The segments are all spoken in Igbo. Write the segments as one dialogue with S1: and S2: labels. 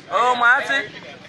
S1: ụmụasị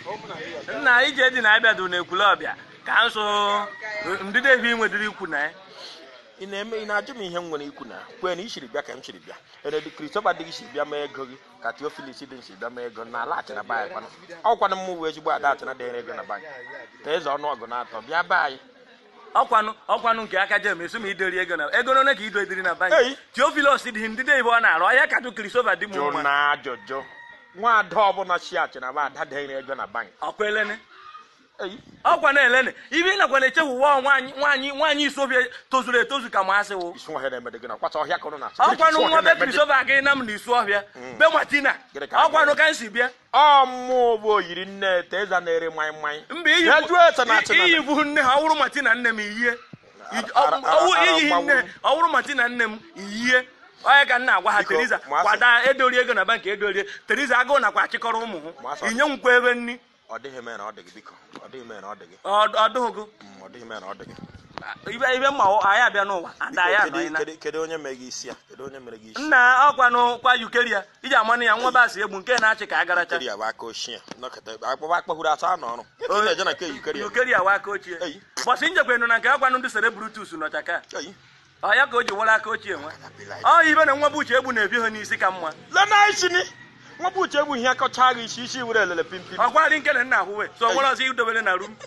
S1: nna ije dị na abịa na ekwule ọbịa ka nsụ ndịda ebi nwedịrị ikwu na ya
S2: ị na-eme ị na-ajụ m ihe m nwere ikwu na kwee na ị siri bịa ka m siri bịa eredu kristofa dị gị si bịa mee ego gị ka teofilis dị si bịa mee ego na ala achịna be anyị kwana ọkwana m wee ezigbo ada achịna dịnyere ego na be anyị ka eze ọnụ ọgụ na-atọ bịa be anyị
S1: ọkwanụ ọkwanụ nke aka jem esu ma idori ego na ego n'one ka ido ediri na
S2: Ei.
S1: banki teofilos dị ndịda ibe ọ na-arụ ọhịa katụ kristofa dị m
S2: jụ
S1: mma
S2: na ajụjụ nwa ada ọbụla si achịna be ada dịnyere ego na bank
S1: ọkwa elene
S2: Ei,
S1: ọkwa na elene ibe ị nakwa na-echewuwa nwaanyị nwaanyị nwaanyị isobie tozuru etozu ka masị wụ
S2: isi nwa ha na-emede gị na kwata ọhịa ka ụnụ na-asụ
S1: ọkwanụ nwa be kristofa gị na m na isu ọbịa be matina
S2: Gịnị ka a
S1: ọkwanụ ka m si bịa
S2: ọmụ bụ oyiri nne ete eze na-ere mmanya mmanya
S1: mba
S2: Ya jụọ ese na achịna
S1: iyi bụ nne ha ọ wụrụ matina nne m iyie Ij- ọ-
S2: Ara-
S1: ọ wụ-
S2: ara-
S1: iyi
S2: ara-
S1: nne ọ wụrụ matina nne m iyie onye ka nna agwa ha
S2: Biko,
S1: teriza
S2: masị-
S1: kwada edori ego na banki edorie teriza agụụ nakwa achịkọrọ ụmụ
S2: Masị-
S1: hụ inye nkwa ebe nni
S2: ọ dịghị mee na ọ dị gị biko ọ dịghị mee na ọ dị gị
S1: ọdụghụgụ
S2: Mm, ọ dịghị mee na ọ dị gị
S1: ibe ibe mma ọ- anyị abịa n'ụwa ada
S2: Biko,
S1: ya
S2: kedu-
S1: anọghị na
S2: kedu- kedu onye mere gị isi a kedu onye mere gị isi
S1: nna ọkwanụ kwa yukeria iji amanụ ya nwa basị egbu nke na-achị ka agaracha
S2: Yukeria bụ aka ochie nọkọta akpọba akpọhuru asa n'ọrụ Ị na-eje na nke Yukeria
S1: yukeria wa aka ochie
S2: Eyi.
S1: gbọsị njekwenụ na nke akwanụ ndị sere brutus nọcha ka
S2: Eyi.
S1: ọ ya ka o ji were aka ochie nwa ọ ibe na nwa bụ uche egbu na-ebi ha n'isi ka mma
S2: lena isini nwa bụ uche bụ ihe akọcha gị isi isi were elele pimpim
S1: ọkwa dị nkele nna ahụwe so nwere ọzọ idobere na rum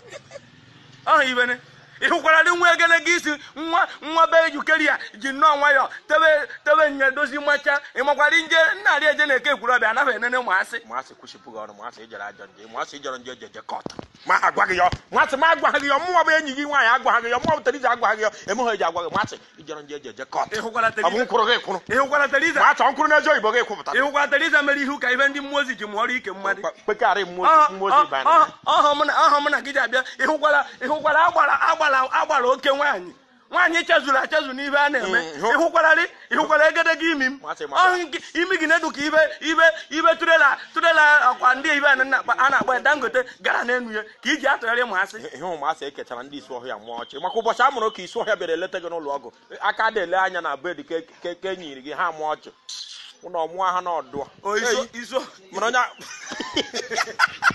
S1: ọhụ ibene ị hụkwara dị nwa egelege isi nwa nwa be yukeria ji nnọọ nwayọ tebe tebe nye dozi macha ị makwara nje nna arị eje na-eke ekwuru ọbịa anaghị enene ụmụasị
S2: masị kwụsịpụ gị ọrụ masị ijere ajọ nje masị ijere nje jeje kọta ma ha agwa gị ya masị ma agwa gị ya mụnwa bụ enyi gị nwaanyị agwa gị ya mụnwa bụ teriza agwa gị ya emeghe eji agwa gị masị ijere nje jeje kọta
S1: ị hụkwara
S2: ọ bụ
S1: teriza
S2: nkwụrụ gị kwụrụ
S1: ị hụkwara teriza
S2: ma achọ nkwụrụ n'ezi oyibo gị kwụpụta
S1: ị hụkwara teriza mere ihu ka ibe ndị mmụọ ozi ji mụọrọ ike mmadụ
S2: kpekarị mmụọ ozi banyere
S1: ọhọ mụ na ọhọ mụ na gị ji abịa ị hụkwara ị hụkwara agbara agbara agbara oke nwaanyị nwaanyị chezuru achezu n'ibe a na-eme
S2: Mm, hụ-
S1: ị hụkwara ị ị hụkwara egedege imi m
S2: Masị maka-
S1: ọhụ nke imi gị na-edu ka ibe ibe ibe turela turela ọkwa ndị ibe a na- a na-akpọ ya dangote gara n'enu ya ka iji atụgharị ma asị
S2: ihe ụmụasị ekechara ndị isi ọhịa mụọ ọchị maka ụbọchị a mụrụ ka isi ọhịa bịara eleta gị n'ụlọ ọgụ aka da ele anya na bed ka ka- ka enyiri gị ha mụọ ọchị ụnọ mụọ ha n'ọdụ
S1: o iso iso
S2: mana onye